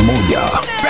moja.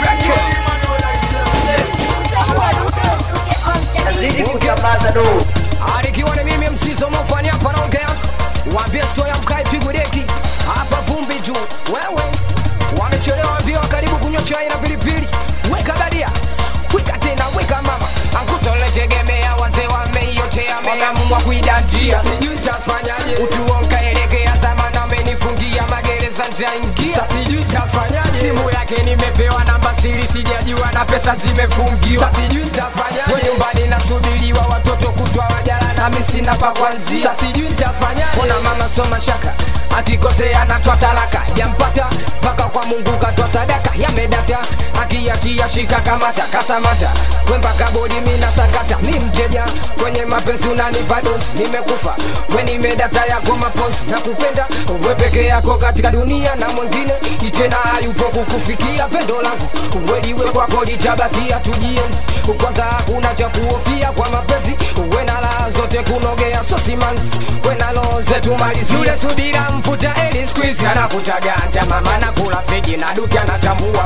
Nazidi kusambaza do alikiwa ni mimi msizo mofani hapa naongea wambie sto ya mkai pigwe deki hapa vumbi juu wewe wamechelewa mbio karibu kunywa chai na pilipili weka badia weka tena weka mama ankusoletegemea wazee wameiotea wameamua kuidanjia sijui ntafanyaje utuonkaelekea zamana amenifungia magereza ntaingia sijui ntafanyaje simu yake nimepewa namba siri sijajua na pesa zimefungiwa sijui ntafanyaje we nyumbani nasubiriwa watoto kutwa wajala nami sina pa kwanzia sijui ntafanyaje ona mama soma shaka akikosea natwa talaka jampata mpaka kwa mungu katwa sadaka yamedata akiachia shika kamata kasamata wembaka bodi mina sakata mi mteja kwenye mapenzi unanipa dosi nimekufa we nimedata yako maponsi na kupenda we peke yako katika dunia na mwingine itena hayupo kukufikia pendo langu weliwe kwako litabakia tujienzi kwanza hakuna cha kuhofia kwa mapenzi we na raha zote kunogea sosimanzi we na roho zetu malizi yule subira mfuta eli squeeze anafuta ganja mama nakula fegi na duki anatambua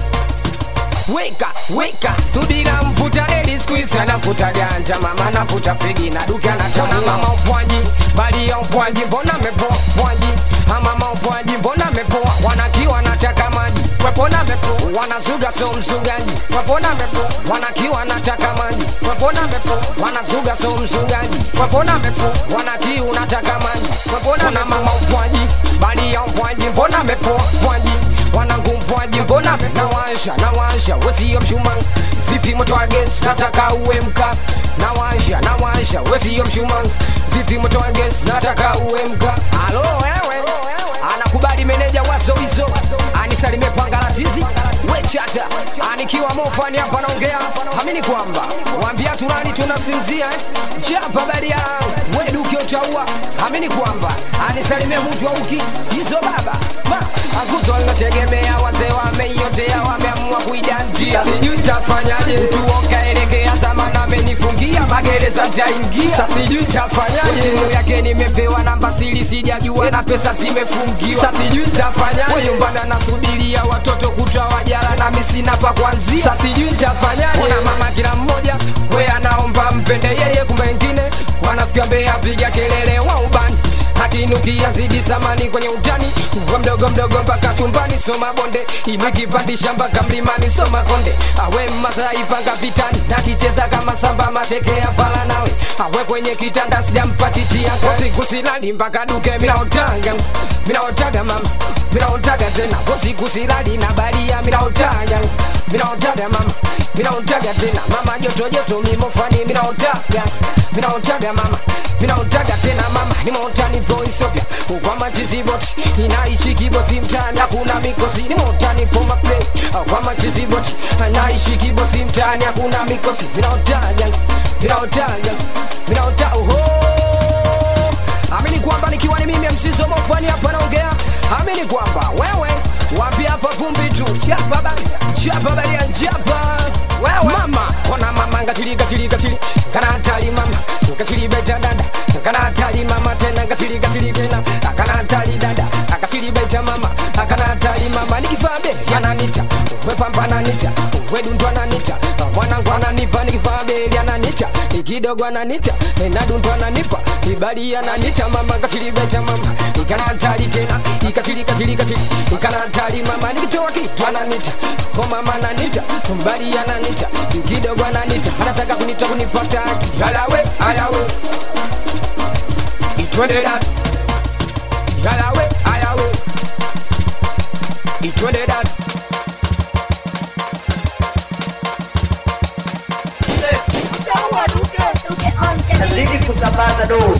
weka weka subira mfuta eli squeeze anafuta ganja mama nafuta fegi na duki anatambua mama upwanji bali ya upwanji mbona mepoa pwanji mama upwanji mbona mepoa wanakiwa nataka maji wepona mepo wanazuga so mzugaji wepona mepo wanakiwa nataka maji wepona mepo wanazuga so mzugaji wepona mepo wanakiu nataka maji wepona na mama upwanji bali ya upwanji mbona mepo pwanji wanangu mpwaji mbona nawasha nawasha wesiyo mshumaa vipi moto ages nataka uwe mka nawasha nawasha wesiyo mshumaa vipi moto ages nataka uwe mka alo wewe anakubali meneja wazo hizo anisalimie pangalatizi wechata anikiwa mofani hapa naongea amini kwamba wambia turani tunasinzia eh? japa baria wedukio chaua amini kwamba anisalimie mtu auki hizo baba ma akuzo linategemea wazee wameiotea wameamua kuidandia sijui ntafanyaje mtu onkaelekea zamana amenifungia magereza ntaingia sa sijui ntafanyaje simu yake nimepewa namba siri sijajua na pesa zimefungiwa sa sijui ntafanyaje nyumbani anasubiria watoto kutwa wajala nami sina pa kwanzia sa sijui ntafanyaje ona mama kila mmoja we anaomba mpende yeye kumbe wengine wanafikia mbea piga kelele wa ubani akinukia zidi samani kwenye utani kwa mdogo mdogo mpaka chumbani soma bonde imekipandisha mpaka mlimani soma konde awe masai panga vitani nakicheza kama samba matekea pala nawe awe kwenye kitanda sijampatitia kosikusilali mpaka duke minaotaga minaotaga mama minaotaga tena kosikusilali na baria minaotaga minaotaga mama minaotaga tena mama joto joto mimofani minaotaga minaotaga mama minaotaga tena mama nimeotani po Ethiopia kwa machiziboti inaishi kibosi mtaani hakuna mikosi nimeotani po maplay kwa machiziboti anaishi kibosi mtaani hakuna mikosi minaotaga minaotaga minaota oho amini kwamba nikiwa ni mimi msizo mofani hapa naongea amini kwamba wewe wapi hapa vumbi tu chapa baria chapa baria chapa wewe mama kona mama ngatili gatili gatili kana hatari mama ngatili beta dada kana hatari mama tena ngatili gatili tena kana hatari dada akatili beta mama kana hatari mama nikifaa be yananita wepambana nita wedundwa nanita mwanangu ananipa nikifaa be yananita ikidogo ananita nadundwa ananipa ibali ananita mama ngatili beta mama ikana hatari tena ikatili katili katili ikana hatari mama nikitoa kitu ananita kwa mama ananita mbali ananita kidogo ananita anataka kunita kunipata yalawe ayawe itwende dat yalawe ayawe itwende dat nazidi kusambaza do